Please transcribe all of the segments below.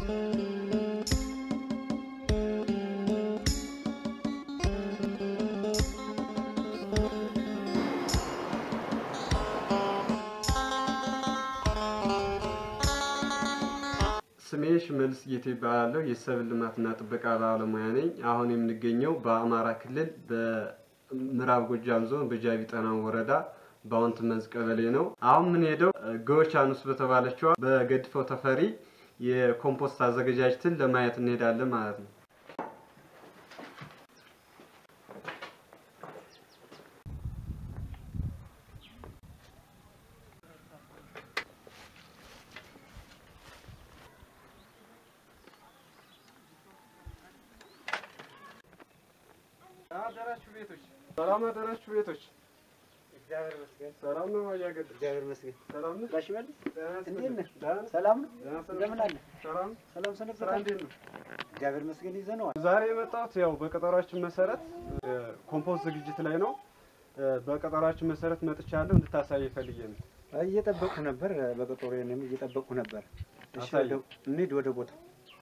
ስሜ ሽመልስ ጌቴ ይባላለሁ። የሰብል ልማትና ጥበቃ ባለሙያ ነኝ። አሁን የምንገኘው በአማራ ክልል በምዕራብ ጎጃም ዞን በጃቢ ጠናን ወረዳ በአውንት መንዝ ቀበሌ ነው። አሁን የምንሄደው ገወቻኑስ በተባለችዋ በገድፈው ተፈሪ የኮምፖስት አዘገጃጀትን ለማየት እንሄዳለን ማለት ነው። አደራችሁ ቤቶች፣ ሰላም አደራችሁ ቤቶች። እግዚአብሔር ይመስገን። ሰላም ነው አያገድ እግዚአብሔር ይመስገን። ሰላም ነው። ጋሽ መልስ ደህና እንዴት ነህ? ደህና ነህ? ሰላም ነው? ደህና ሰንብተህ? እንደምን አለ? ሰላም ሰላም ስራ ሰነበታል? እንዴት ነው? እግዚአብሔር ይመስገን ይዘነዋል። ዛሬ የመጣሁት ያው በቀጠሯችን መሰረት ኮምፖስት ዝግጅት ላይ ነው። በቀጠሯችን መሰረት መጥቻለሁ። እንድታሳይ ፈልጌ ነው። እየጠበቁ ነበር፣ በቀጠሮ እኔም እየጠበቁ ነበር። እሺ አሳየኝ። ወደ- እንሂድ ወደ ቦታው።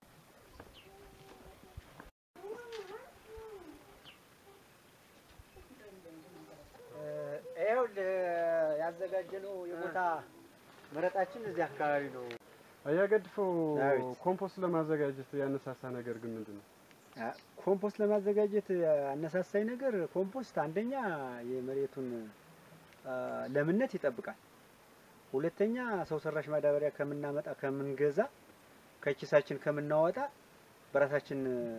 ይኸውልህ ያዘጋጀነው የቦታ መረጣችን እዚህ አካባቢ ነው። አያገድፈው ዳዊት። ኮምፖስት ለማዘጋጀት ያነሳሳ ነገር ግን ምንድን ነው? አ፣ ኮምፖስት ለማዘጋጀት አነሳሳይ ነገር ኮምፖስት አንደኛ የመሬቱን አ፣ ለምነት ይጠብቃል። ሁለተኛ ሰው ሰራሽ ማዳበሪያ ከምናመጣ ከምንገዛ ከኪሳችን ከምናወጣ በራሳችን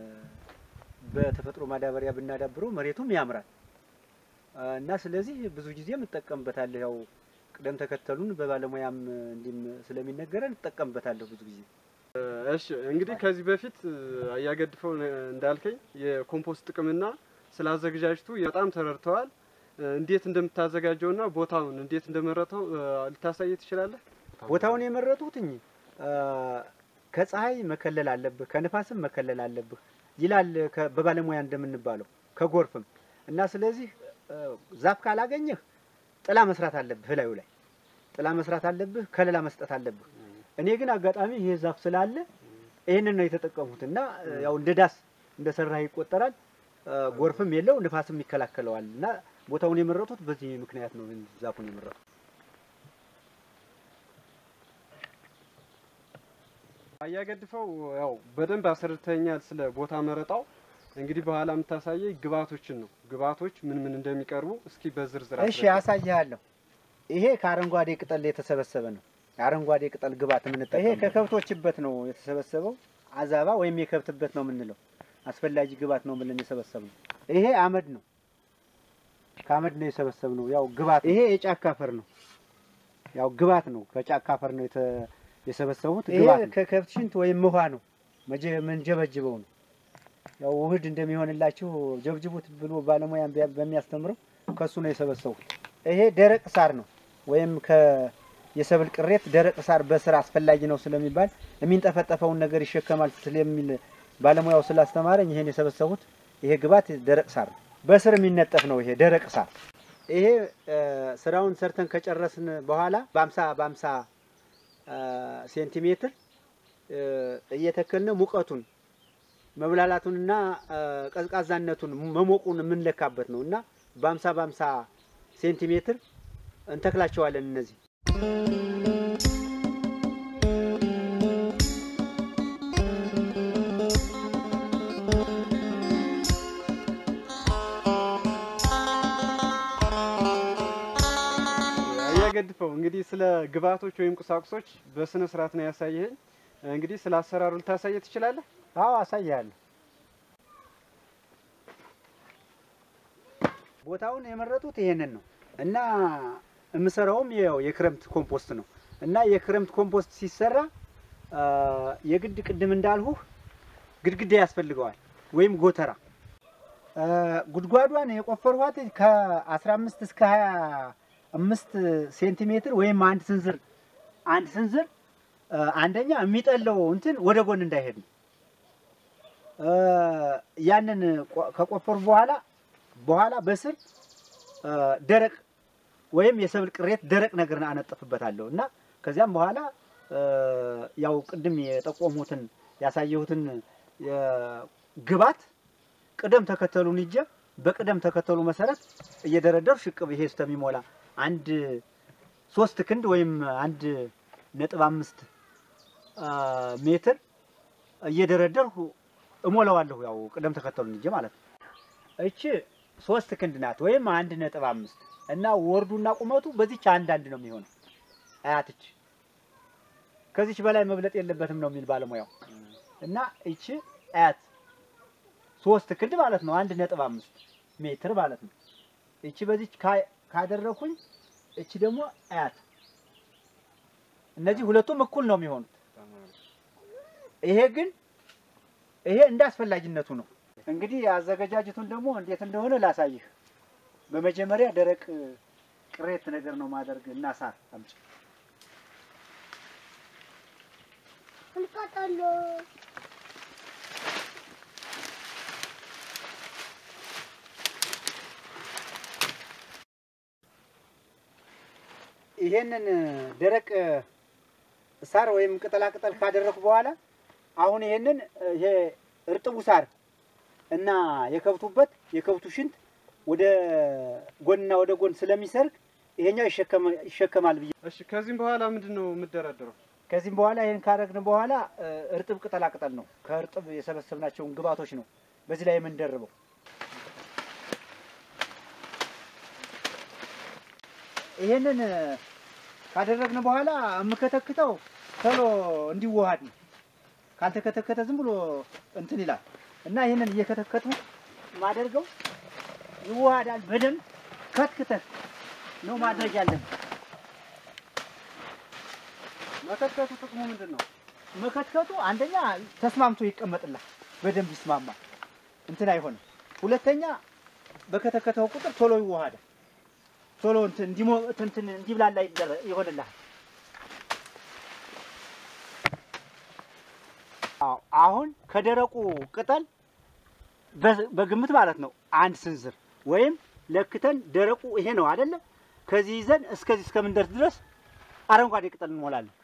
በተፈጥሮ ማዳበሪያ ብናዳብረው መሬቱም ያምራል አ፣ እና ስለዚህ ብዙ ጊዜም እጠቀምበታለሁ። ያው ቅደም ተከተሉን በባለሙያም እንዲም ስለሚነገረን እጠቀምበታለሁ ብዙ ጊዜ። እሺ እንግዲህ ከዚህ በፊት አያገድፈው እንዳልከኝ የኮምፖስት ጥቅምና ስላዘገጃጀቱ በጣም ተረድተዋል። እንዴት እንደምታዘጋጀውና ቦታውን እንዴት እንደመረጠው ልታሳይ ትችላለህ? ቦታውን የመረጡትኝ አ፣ ከፀሐይ መከለል አለብህ፣ ከንፋስም መከለል አለብህ ይላል ከ- በባለሙያ እንደምንባለው ከጎርፍም እና ስለዚህ አ፣ ዛፍ ካላገኘህ ጥላ መስራት አለብህ፣ እላዩ ላይ ጥላ መስራት አለብህ፣ ከለላ መስጠት አለብህ። እኔ ግን አጋጣሚ ይሄ ዛፍ ስላለ ይህንን ነው የተጠቀሙት እና አ፣ ያው እንደ ዳስ እንደ ሰራህ ይቆጠራል። አ፣ ጎርፍም የለው ንፋስም ይከላከለዋል እና ቦታውን የመረጡት በዚህ ምክንያት ነው ይህን ዛፉን የመረጡት። አያገድፈው ያው በደንብ አስረድተኛል ስለ ቦታ መረጣው። እንግዲህ በኋላ የምታሳየኝ ግብአቶችን ነው። ግብአቶች ምን ምን እንደሚቀርቡ እስኪ በዝርዝር እሺ አስረዳኝ። አሳይሃለሁ። ይሄ ከአረንጓዴ ቅጠል የተሰበሰበ ነው። የአረንጓዴ ቅጠል ግብአት የምንጠቀመው ይሄ ከከብቶችበት ነው የተሰበሰበው። አዛባ ወይም የከብትበት ነው የምንለው። አስፈላጊ ግብአት ነው ብለን የሰበሰብነው። ይሄ አመድ ነው፣ ከአመድ ነው የሰበሰብነው። ያው ግብአት ይሄ የጫካ አፈር ነው። ያው ግብአት ነው፣ ከጫካ አፈር ነው የተ- የሰበሰቡት። ይሄ ከከብት ሽንት ወይም ውሃ ነው መጀ- ምንጀበጅበው ነው። ያው ውህድ እንደሚሆንላችሁ ጀብጅቡት ብሎ ባለሙያ ቢያ- በሚያስተምረው ከሱ ነው የሰበሰቡት። ይሄ ደረቅ ሳር ነው ወይም ከ የሰብል ቅሬት ደረቅ ሳር በስራ አስፈላጊ ነው ስለሚባል የሚንጠፈጠፈውን ነገር ይሸከማል ስለሚል ባለሙያው ስላስተማረኝ ይሄን የሰበሰቡት። ይሄ ግብዓት ደረቅ ሳር ነው፣ በስር የሚነጠፍ ነው። ይሄ ደረቅ ሳር ይሄ እ፣ ስራውን ሰርተን ከጨረስን በኋላ በአምሳ በአምሳ እ፣ ሴንቲሜትር እ፣ እየተከልነ ሙቀቱን መብላላቱንና እ፣ ቀዝቃዛነቱን መሞቁን የምንለካበት ነው እና በአምሳ በአምሳ ሴንቲሜትር እንተክላቸዋለን እነዚህ አያገድፈው እንግዲህ ስለ ግብአቶች ወይም ቁሳቁሶች በስነ ስርዓት ነው ያሳየኸኝ። እንግዲህ ስለ አሰራሩ ልታሳየ ትችላለህ? አዎ አሳያለሁ። ቦታውን የመረጡት ይሄንን ነው እና የምሰራውም ያው የክረምት ኮምፖስት ነው እና የክረምት ኮምፖስት ሲሰራ አ፣ የግድ ቅድም እንዳልሁህ ግድግዳ ያስፈልገዋል ወይም ጎተራ። አ፣ ጉድጓዷን የቆፈርኋት ከ15 እስከ 25 ሴንቲሜትር ወይም አንድ ስንዝር አንድ ስንዝር አ፣ አንደኛ የሚጠለው እንትን ወደ ጎን እንዳይሄድ ነው። አ፣ ያንን ቆ- ከቆፈሩ በኋላ በኋላ በስር አ፣ ደረቅ ወይም የሰብል ቅሬት ደረቅ ነገር አነጥፍበታለሁ እና ከዚያም በኋላ አ፣ ያው ቅድም የጠቆሙትን ያሳየሁትን ግባት ቅደም ተከተሉን ይዤ በቅደም ተከተሉ መሰረት እየደረደሩ ሽቅብ ይሄ እስከሚሞላ አንድ ሶስት ክንድ ወይም አንድ ነጥብ አምስት ሜትር እየደረደርሁ እሞላዋለሁ። ያው ቅደም ተከተሉን ይዤ ማለት ነው። እቺ ሶስት ክንድ ናት ወይም አንድ ነጥብ አምስት እና ወርዱና ቁመቱ በዚች አንድ አንድ ነው የሚሆነው። አያትች ከዚች በላይ መብለጥ የለበትም ነው የሚል ባለሙያው እና እቺ አያት ሶስት ክንድ ማለት ነው። አንድ ነጥብ አምስት ሜትር ማለት ነው። እቺ በዚች ካደረኩኝ እቺ ደግሞ አያት እነዚህ ሁለቱም እኩል ነው የሚሆኑት። ይሄ ግን ይሄ እንደ አስፈላጊነቱ ነው። እንግዲህ አዘገጃጀቱን ደግሞ እንዴት እንደሆነ ላሳይህ። በመጀመሪያ ደረቅ ቅሬት ነገር ነው ማደርግ እና ሳር አምጪ ይሄንን ደረቅ ሳር ወይም ቅጠላ ቅጠል ካደረኩ በኋላ አሁን ይሄንን ይሄ እርጥቡ ሳር እና የከብቱበት የከብቱ ሽንት ወደ ጎንና ወደ ጎን ስለሚሰርግ ይሄኛው ይሸከማል ብዬ። እሺ፣ ከዚህም በኋላ ምንድን ነው የምደረድረው? ከዚህም በኋላ ይሄን ካደረግን በኋላ እርጥብ ቅጠላ ቅጠል ነው ከእርጥብ የሰበሰብናቸውን ግብዓቶች ነው በዚህ ላይ የምንደርበው። ይሄንን ካደረግን በኋላ የምከተክተው ቶሎ እንዲዋሃድ ነው። ካልተከተከተ ዝም ብሎ እንትን ይላል እና ይህንን እየከተከቱ ማደርገው ይዋሃዳል። በደንብ ከትክተህ ነው ማድረግ ያለን። መከትከቱ ጥቅሙ ምንድን ነው? መከትከቱ አንደኛ ተስማምቶ ይቀመጥላል፣ በደንብ ይስማማል፣ እንትን አይሆንም። ሁለተኛ በከተከተው ቁጥር ቶሎ ይዋሃዳል። ቶሎ እንትን እንዲሞ እንትን እንዲብላላ ይሆንልሃል። አዎ አሁን ከደረቁ ቅጠል በግምት ማለት ነው አንድ ስንዝር ወይም ለክተን ደረቁ ይሄ ነው አይደለ? ከዚህ ይዘን እስከዚህ እስከምንደርስ ድረስ አረንጓዴ ቅጠል እንሞላለን።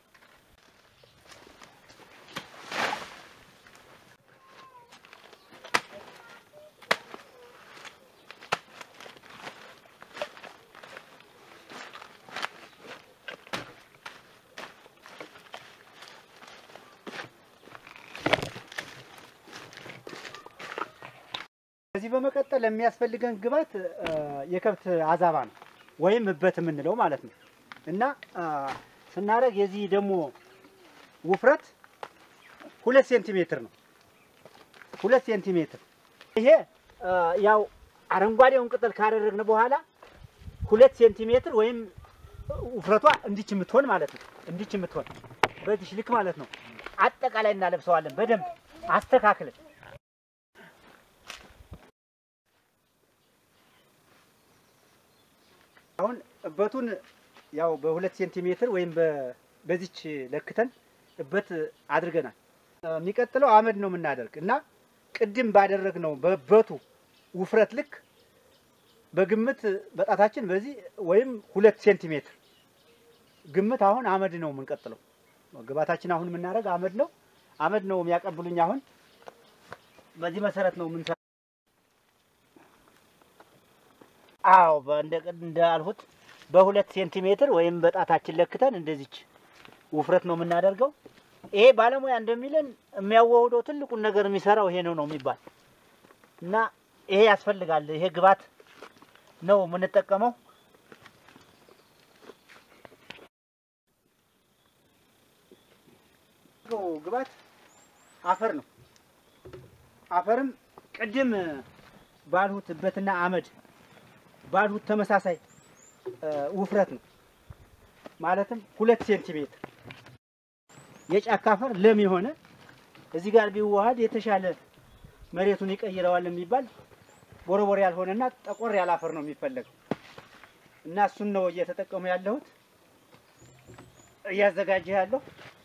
ከዚህ በመቀጠል የሚያስፈልገን ግብዓት የከብት አዛባ ነው ወይም እበት የምንለው ማለት ነው። እና ስናደርግ የዚህ ደግሞ ውፍረት ሁለት ሴንቲሜትር ነው። ሁለት ሴንቲሜትር ይሄ ያው አረንጓዴውን ቅጠል ካደረግን በኋላ ሁለት ሴንቲሜትር ወይም ውፍረቷ እንዲች የምትሆን ማለት ነው። እንዲች የምትሆን በዚህ ልክ ማለት ነው። አጠቃላይ እናለብሰዋለን በደንብ አስተካክለን አሁን እበቱን ያው በሁለት ሴንቲሜትር ወይም በዚች ለክተን እበት አድርገናል። የሚቀጥለው አመድ ነው የምናደርግ እና ቅድም ባደረግነው በእበቱ ውፍረት ልክ በግምት በጣታችን በዚህ ወይም ሁለት ሴንቲሜትር ግምት አሁን አመድ ነው የምንቀጥለው። ግባታችን አሁን የምናደርግ አመድ ነው። አመድ ነው የሚያቀብሉኝ። አሁን በዚህ መሰረት ነው የምንሰራ። አዎ እንዳልሁት በሁለት ሴንቲሜትር ወይም በጣታችን ለክተን እንደዚች ውፍረት ነው የምናደርገው። ይሄ ባለሙያ እንደሚለን የሚያዋህደው ትልቁን ነገር የሚሰራው ይሄ ነው ነው የሚባል እና ይሄ ያስፈልጋል። ይሄ ግብዓት ነው የምንጠቀመው። ግብዓት አፈር ነው። አፈርም ቅድም ባልሁት እበትና አመድ ባልሁት ተመሳሳይ ውፍረት ነው። ማለትም ሁለት ሴንቲሜትር የጫካ አፈር ለም የሆነ እዚህ ጋር ቢዋሃድ የተሻለ መሬቱን ይቀይረዋል የሚባል ቦረቦር ያልሆነና ጠቆር ያለ አፈር ነው የሚፈለገው እና እሱን ነው እየተጠቀሙ ያለሁት እያዘጋጀ ያለው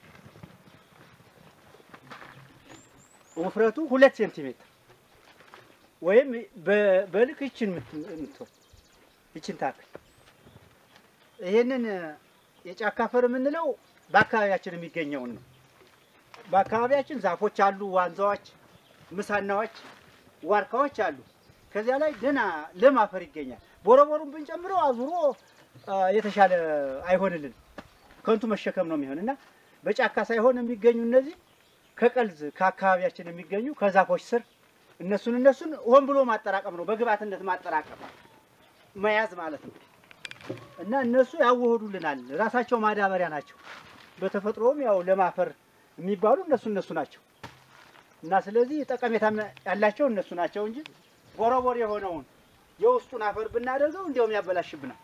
ውፍረቱ ሁለት ሴንቲሜትር ወይም በልክ ይችን የምትሆን ይችን ታክል ይሄንን የጫካ አፈር የምንለው በአካባቢያችን የሚገኘውን ነው። በአካባቢያችን ዛፎች አሉ፣ ዋንዛዎች፣ ምሳናዎች፣ ዋርካዎች አሉ። ከዚያ ላይ ደህና ለም አፈር ይገኛል። ቦረቦሩን ብንጨምረው አዙሮ አ፣ የተሻለ አይሆንልን ከንቱ መሸከም ነው የሚሆን እና በጫካ ሳይሆን የሚገኙ እነዚህ ከቀልዝ ከአካባቢያችን የሚገኙ ከዛፎች ስር እነሱን እነሱን ሆን ብሎ ማጠራቀም ነው፣ በግብዓትነት ማጠራቀም መያዝ ማለት ነው። እና እነሱ ያዋህዱልናል። ራሳቸው ማዳበሪያ ናቸው። በተፈጥሮም ያው ለማፈር የሚባሉ እነሱ እነሱ ናቸው እና ስለዚህ ጠቀሜታ ያላቸው እነሱ ናቸው እንጂ ቦረቦር የሆነውን የውስጡን አፈር ብናደርገው እንዲያውም ያበላሽብናል።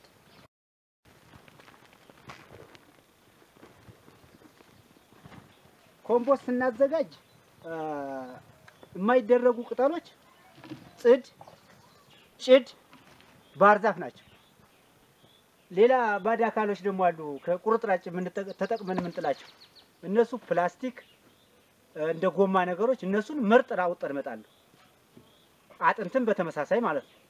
ኮምፖስት ስናዘጋጅ አ፣ የማይደረጉ ቅጠሎች ጽድ፣ ጭድ፣ ባህር ዛፍ ናቸው። ሌላ ባዕድ አካሎች ደግሞ አሉ ከቁርጥራጭ የምንጠ- ተጠቅመን የምንጥላቸው እነሱ ፕላስቲክ እ፣ እንደ ጎማ ነገሮች እነሱን ምርጥ አውጥተን እመጣለሁ። አጥንትም በተመሳሳይ ማለት ነው።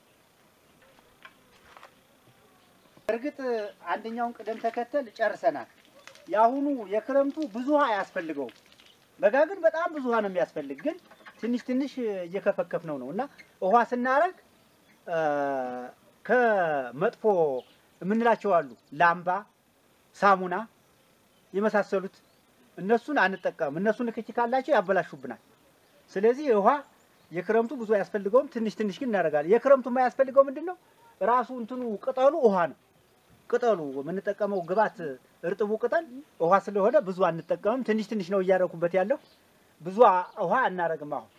እርግጥ አንደኛውን ቅደም ተከተል ጨርሰናል። የአሁኑ የክረምቱ ብዙ ውሃ አያስፈልገውም። በጋ ግን በጣም ብዙ ውሃ ነው የሚያስፈልግ። ግን ትንሽ ትንሽ እየከፈከፍ ነው ነው እና ውሃ ስናረግ አ፣ ከመጥፎ የምንላቸው አሉ ላምባ፣ ሳሙና የመሳሰሉት እነሱን አንጠቀምም። እነሱ ንክኪ ካላቸው ያበላሹብናል። ስለዚህ ውሃ የክረምቱ ብዙ አያስፈልገውም። ትንሽ ትንሽ ግን እናደርጋለን። የክረምቱ የማያስፈልገው ምንድን ነው? ራሱ እንትኑ ቅጠሉ ውሃ ነው። ቅጠሉ የምንጠቀመው ግባት እርጥቡ ቅጠል ውሃ ስለሆነ ብዙ አንጠቀምም። ትንሽ ትንሽ ነው እያደረኩበት ያለው። ብዙ አ- ውሃ አናረግም አሁን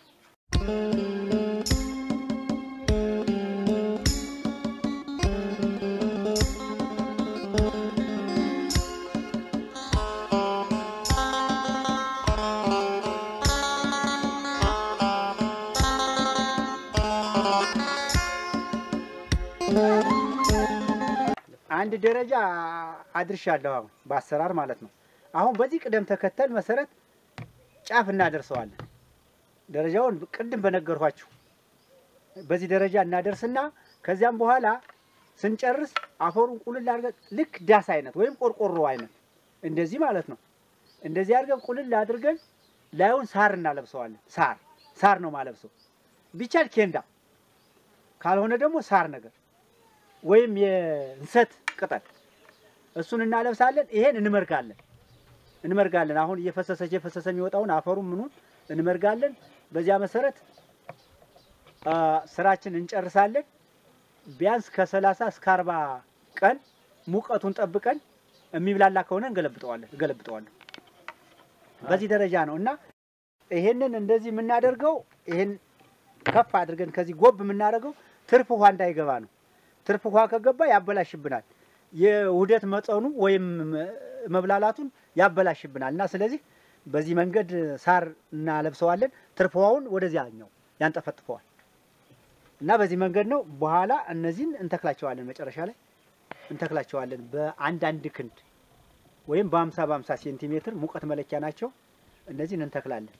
አንድ ደረጃ አድርሻለሁ። አሁን በአሰራር ማለት ነው። አሁን በዚህ ቅደም ተከተል መሰረት ጫፍ እናደርሰዋለን። ደረጃውን ቅድም በነገርኋችሁ በዚህ ደረጃ እናደርስና ከዚያም በኋላ ስንጨርስ አፈሩን ቁልል አድርገን ልክ ዳስ አይነት ወይም ቆርቆሮ አይነት እንደዚህ ማለት ነው። እንደዚህ አድርገን ቁልል አድርገን ላዩን ሳር እናለብሰዋለን። ሳር ሳር ነው ማለብሰው። ቢቻል ኬንዳ ካልሆነ ደግሞ ሳር ነገር ወይም የእንሰት ቅጠል እሱን እናለብሳለን። ይሄን እንመርጋለን እንመርጋለን። አሁን እየፈሰሰ እየፈሰሰ የሚወጣውን አፈሩን ምኑን እንመርጋለን። በዚያ መሰረት አ፣ ስራችን እንጨርሳለን። ቢያንስ ከሰላሳ እስከ አርባ ቀን ሙቀቱን ጠብቀን የሚብላላ ከሆነ እንገለብጠዋለን እገለብጠዋለሁ። በዚህ ደረጃ ነው እና ይሄንን እንደዚህ የምናደርገው ይሄን ከፍ አድርገን ከዚህ ጎብ የምናደርገው ትርፍ ውሃ እንዳይገባ ነው። ትርፍ ውሃ ከገባ ያበላሽብናል። የውህደት መጠኑ ወይም መብላላቱን ያበላሽብናል እና ስለዚህ በዚህ መንገድ ሳር እናለብሰዋለን። ትርፍ ውሃውን ወደዚያኛው ያንጠፈጥፈዋል እና በዚህ መንገድ ነው። በኋላ እነዚህን እንተክላቸዋለን። መጨረሻ ላይ እንተክላቸዋለን በአንዳንድ ክንድ ወይም በአምሳ በአምሳ ሴንቲሜትር ሙቀት መለኪያ ናቸው። እነዚህን እንተክላለን።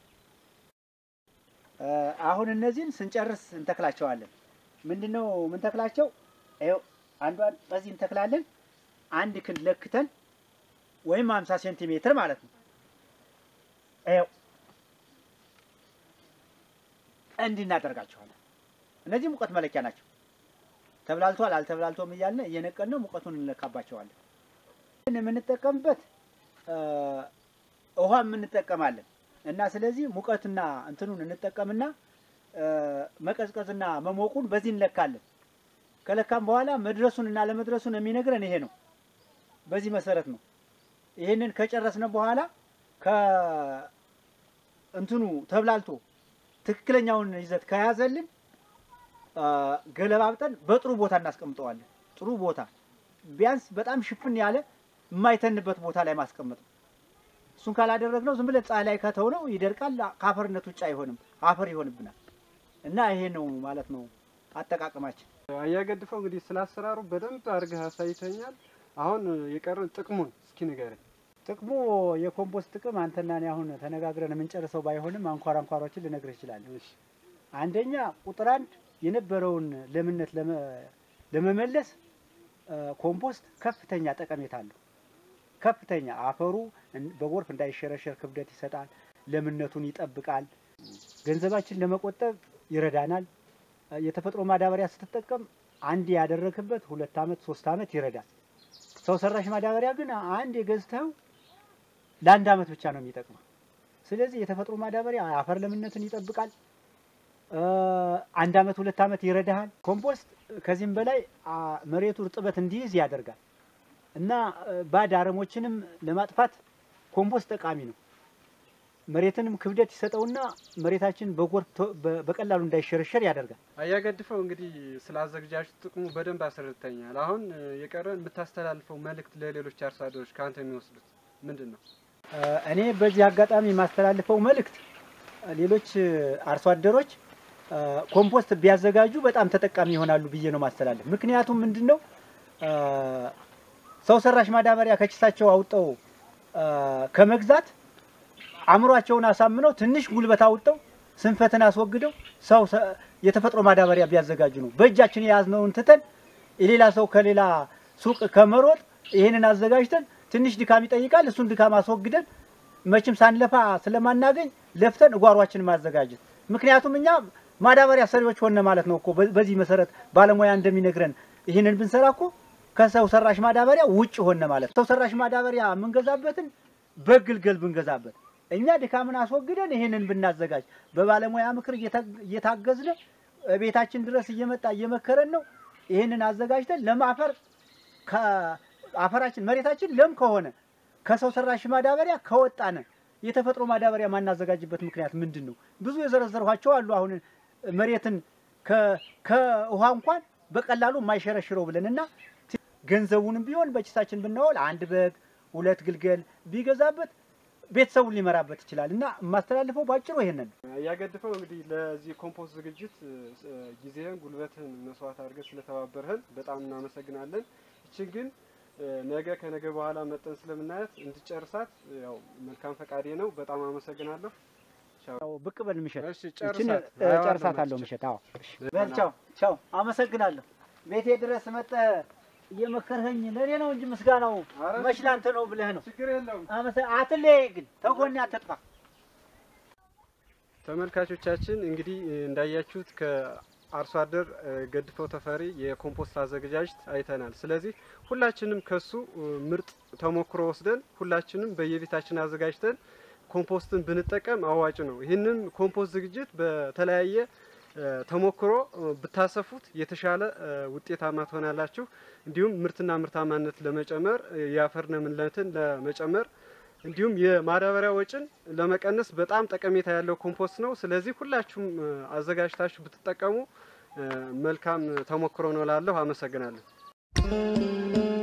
እ፣ አሁን እነዚህን ስንጨርስ እንተክላቸዋለን። ምንድን ነው ምንተክላቸው? ይኸው አንዷን በዚህ እንተክላለን። አንድ ክንድ ለክተን ወይም 50 ሴንቲሜትር ማለት ነው። ይኸው እንዲህ እናደርጋቸዋለን። እነዚህ ሙቀት መለኪያ ናቸው። ተብላልቷል አልተብላልቶም እያልን እየነቀን ነው ሙቀቱን እንለካባቸዋለን። ግን የምንጠቀምበት እ፣ ውሃ እንጠቀማለን እና ስለዚህ ሙቀትና እንትኑን እንጠቀምና እ፣ መቀዝቀዝና መሞቁን በዚህ እንለካለን። ከለካም በኋላ መድረሱን እና ለመድረሱን የሚነግረን ይሄ ነው። በዚህ መሰረት ነው። ይህንን ከጨረስን በኋላ ከእንትኑ ተብላልቶ ትክክለኛውን ይዘት ከያዘልን አ፣ ገለባብጠን በጥሩ ቦታ እናስቀምጠዋለን። ጥሩ ቦታ ቢያንስ በጣም ሽፍን ያለ የማይተንበት ቦታ ላይ ማስቀመጥ ነው። እሱን ካላደረግነው ዝም ብለን ፀሐይ ላይ ከተውነው ይደርቃል። ከአፈርነት ውጭ አይሆንም፣ አፈር ይሆንብናል። እና ይሄ ነው ማለት ነው አጠቃቀማችን። አያገድፈው እንግዲህ ስለ አሰራሩ በደንብ አድርገህ አሳይተኛል። አሁን የቀረን ጥቅሙን እስኪ ንገረኝ። ጥቅሙ የኮምፖስት ጥቅም አንተና እኔ አሁን ተነጋግረን የምንጨርሰው ባይሆንም አንኳር አንኳሮችን ልነግርህ እችላለሁ። እሺ፣ አንደኛ ቁጥር አንድ የነበረውን ለምነት ለመ- ለመመለስ አ፣ ኮምፖስት ከፍተኛ ጠቀሜታ አለው። ከፍተኛ አፈሩ እን- በጎርፍ እንዳይሸረሸር ክብደት ይሰጣል፣ ለምነቱን ይጠብቃል፣ ገንዘባችን ለመቆጠብ ይረዳናል። እ፣ የተፈጥሮ ማዳበሪያ ስትጠቀም አንድ ያደረግበት ሁለት ዓመት ሶስት ዓመት ይረዳል። ሰው ሰራሽ ማዳበሪያ ግን አንድ የገዝተው ለአንድ ዓመት ብቻ ነው የሚጠቅመው። ስለዚህ የተፈጥሮ ማዳበሪያ አፈር ለምነትን ይጠብቃል። እ፣ አንድ ዓመት ሁለት ዓመት ይረዳሃል። ኮምፖስት ከዚህም በላይ አ፣ መሬቱ እርጥበት እንዲይዝ ያደርጋል እና እ፣ ባዕድ አረሞችንም ለማጥፋት ኮምፖስት ጠቃሚ ነው። መሬትንም ክብደት ይሰጠውና መሬታችን በጎርፍ ቶ- በ- በቀላሉ እንዳይሸረሸር ያደርጋል። አያገድፈው እንግዲህ ስለ አዘገጃጀቱ ጥቅሙ በደንብ አስረድተኛል። አሁን እ፣ የቀረን የምታስተላልፈው መልእክት ለሌሎች አርሶ አደሮች ከአንተ የሚወስዱት ምንድን ነው? እ፣ እኔ በዚህ አጋጣሚ የማስተላልፈው መልእክት እ፣ ሌሎች እ፣ አርሶ አደሮች እ፣ ኮምፖስት ቢያዘጋጁ በጣም ተጠቃሚ ይሆናሉ ብዬ ነው ማስተላለፍ። ምክንያቱም ምንድን ነው እ፣ ሰው ሰራሽ ማዳበሪያ ከኪሳቸው አውጠው እ፣ ከመግዛት አእምሯቸውን አሳምነው ትንሽ ጉልበት አውጠው ስንፈትን አስወግደው ሰው ሰ- የተፈጥሮ ማዳበሪያ ቢያዘጋጁ ነው። በእጃችን የያዝነውን ትተን የሌላ ሰው ከሌላ ሱቅ ከመሮጥ ይህንን አዘጋጅተን ትንሽ ድካም ይጠይቃል። እሱን ድካም አስወግደን መቼም ሳንለፋ ስለማናገኝ ለፍተን እጓሯችን ማዘጋጀት። ምክንያቱም እኛ ማዳበሪያ ሰሪዎች ሆነ ማለት ነው እኮ። በ- በዚህ መሰረት ባለሙያ እንደሚነግረን ይህንን ብንሰራ እኮ ከሰው ሰራሽ ማዳበሪያ ውጭ ሆነ ማለት ነው። ሰው ሰራሽ ማዳበሪያ የምንገዛበትን በግልገል ብንገዛበት እኛ ድካምን አስወግደን ይህንን ብናዘጋጅ በባለሙያ ምክር እየታ- እየታገዝን ቤታችን ድረስ እየመጣ እየመከረን ነው። ይህንን አዘጋጅተን ለማፈር ከአፈራችን መሬታችን ለም ከሆነ ከሰው ሰራሽ ማዳበሪያ ከወጣነ የተፈጥሮ ማዳበሪያ ማናዘጋጅበት ምክንያት ምንድን ነው? ብዙ የዘረዘርኋቸው አሉ። አሁን መሬትን ከ- ከውሃ እንኳን በቀላሉ የማይሸረሽረው ብለን እና ገንዘቡንም ቢሆን በኪሳችን ብናወል አንድ በግ ሁለት ግልገል ቢገዛበት ቤተሰቡን ሊመራበት ይችላል እና የማስተላልፈው ባጭሩ ይሄንን ነው። እያገድፈው እንግዲህ ለዚህ ኮምፖስት ዝግጅት እ፣ እ፣ ጊዜህን ጉልበትህን መስዋዕት አድርገህ ስለተባበርህን በጣም እናመሰግናለን። ይችን ግን እ፣ ነገ ከነገ በኋላ መጠን ስለምናያት እንድጨርሳት እ፣ ያው መልካም ፈቃዴ ነው። በጣም አመሰግናለሁ። ቻው። ያው ብቅ በል ምሸት እሺ ይችን ጨርሳት። እ፣ አየዋለሁ ጨርሳታለሁ መጥቼ። ምሸት። አዎ በል ቻው ቻው። አመሰግናለሁ። ቤቴ ድረስ መጥተህ እየመከርኸኝ ለእኔ ነው እንጂ ምስጋናው ኧረ መች ላንተ ነው ብለህ ነው። ችግር የለውም። አመሰ- አትለይ ግን ተጎኔ አትጥፋ። ተመልካቾቻችን እንግዲህ እ፣ እንዳያችሁት ከአርሶ አደር እ፣ ገድፈው ተፈሪ የኮምፖስት አዘገጃጀት አይተናል። ስለዚህ ሁላችንም ከሱ እ፣ ምርጥ ተሞክሮ ወስደን ሁላችንም በየቤታችን አዘጋጅተን ኮምፖስትን ብንጠቀም አዋጭ ነው። ይህንን ኮምፖስት ዝግጅት በተለያየ እ፣ ተሞክሮ እ፣ ብታሰፉት የተሻለ እ፣ ውጤታማ ትሆናላችሁ። እንዲሁም ምርትና ምርታማነት ለመጨመር እ፣ የአፈር ለምነትን ለመጨመር እንዲሁም የማዳበሪያ ወጪን ለመቀነስ በጣም ጠቀሜታ ያለው ኮምፖስት ነው። ስለዚህ ሁላችሁም እ፣ አዘጋጅታችሁ ብትጠቀሙ እ፣ መልካም ተሞክሮ ነው ላለሁ። አመሰግናለሁ።